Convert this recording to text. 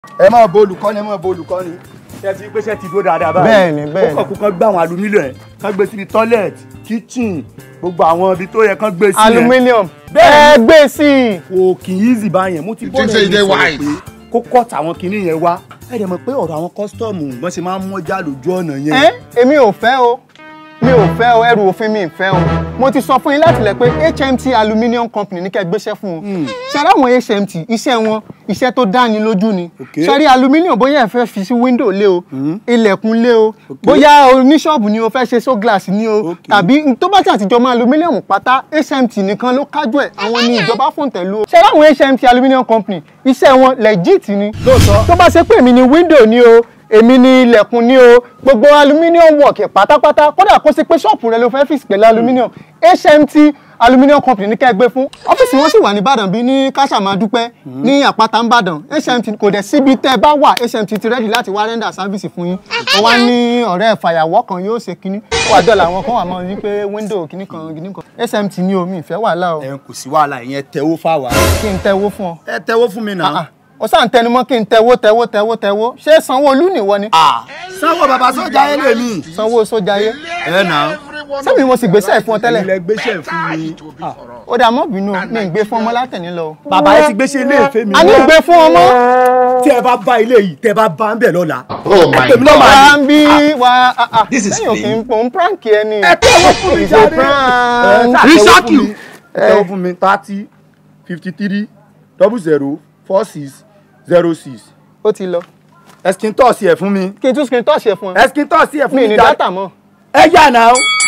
ẹ máa bo olùkọ́ni ẹ máa bo olùkọ́ni ṣe ti pé ṣe ti dúró dáadáa báyìí Bẹ́ẹ̀ni, bẹ́ẹ̀ni. ó kàn kó kán gbé àwọn alumílíọ̀n ẹ̀ kán gbé síbi toilet kitchen gbogbo àwọn ibi tó yẹ kán gbé sí yẹn aluminium Bẹ́ẹ̀ni. ẹ gbé sí i. kò kì í easy báyẹn mo ti You bọ́ think say lẹ́yìn they sọ̀rọ̀ wise? pé kó kọ́ọ̀tà àwọn kinní yẹn wá ẹ dẹ̀ mọ̀ pé ọ̀rọ̀ àwọn kọ́sítọ́ọ̀mù wọ́n ṣe máa ń mọ́jà lójú ọ̀nà yẹn ẹ èmi ò fẹ́ o mi ò fẹ́ o ẹrù òfin mi ì fẹ́ o mo ti sọ fún yín láti lẹ̀ pé HMT aluminium company ní kẹ́ ẹ gbéṣẹ́ fún un ṣẹ́rí àwọn HMT iṣẹ́ wọn iṣẹ́ tó dáni lójú ni Okay. ṣẹ́rí aluminium bóyá ẹ fẹ́ fi sí window lé o ilẹ̀kùn lé o bóyá oníṣọ́ọ̀bù ni o fẹ́ ṣe so glass ni o Okay. tàbí tó bá ti àtijọ́ mọ́ aluminium pátá HMT nìkan ló kájú ẹ̀ àwọn ni ìjọba fòǹtẹ̀ lù o ṣẹ́rí àwọn HMT aluminium company iṣẹ́ wọn legit ni lóòótọ́ tó bá ṣe pé èmi ni window ni o èmi ni ilẹ̀kùn ni o gbogbo aluminium work ẹ̀ pátápátá kódà kó sí pé ṣọ́ọ̀pù rẹ ló fẹ́ fix pẹ̀lú aluminium HMT aluminium company ní kẹ́gbẹ́ fún ọ́fíìsì wọn sì wà ní Ìbàdàn bí ní káṣàmádúpẹ́ ní àpáta ńbàdàn HMT kò dẹ̀ síbi tẹ́ ẹ bá wà HMT ti rẹ́dì láti wá rẹ́ndà sáfíìsì fún yín wọ́n wá ní ọ̀rẹ́ fàyàwọ́ kan yóò ṣe kínní wà dọ́là àwọn kan wà mọ́ ní pé window kínní kan kínní kan HMT ni omi ìfẹ́ wàhálà o ẹ kò sí wàhálà ìyẹn tẹwó fáwa kí n tẹ́wó fún ọ ẹ tẹwó fún mi náà. ó sàn tẹnumọ́ kí n tẹ́wó tẹ́wó tẹ́wó tẹ́wó ṣé Sanwó-Olú nìwọ ni sanwó bàbá sójà ẹ lè mí. sanwó sójayé ẹ nà sẹ́mi mo sì gbéṣẹ́ fún ọ tẹ́lẹ̀ ilẹ̀ gbéṣẹ́ fún mi. ó dà mọ́ bínú mi ń gbé fún ọmọ látẹ̀ní lọ. o. bàbá ẹ ti gbéṣẹ́ ilé ìfẹ́ mi a ní gbé fún ọmọ. tí ẹ bá bá ilé yìí tẹ bá bá ń bẹ̀ lọ́la. Oh my Èmi náà God. máa wà á ń bí wà á. This is lẹ́yìn òkè fake. ń pò ń prank ẹ ni. ẹ tẹ́wọ́ fún mi It's a jáde. prank. ẹ Resack you. tẹ́wọ́ fún mi thirty fifty three double zero four six zero six. ó ti lọ. ẹ̀sìn tọ́ọ̀sì ẹ̀ fún mi. kí n tún screen touch ẹ fún ẹ. ẹ̀sìn tọ́ọ̀sì ẹ̀ fún mi mi ní jáde. dátà mọ́. ẹ yà náà.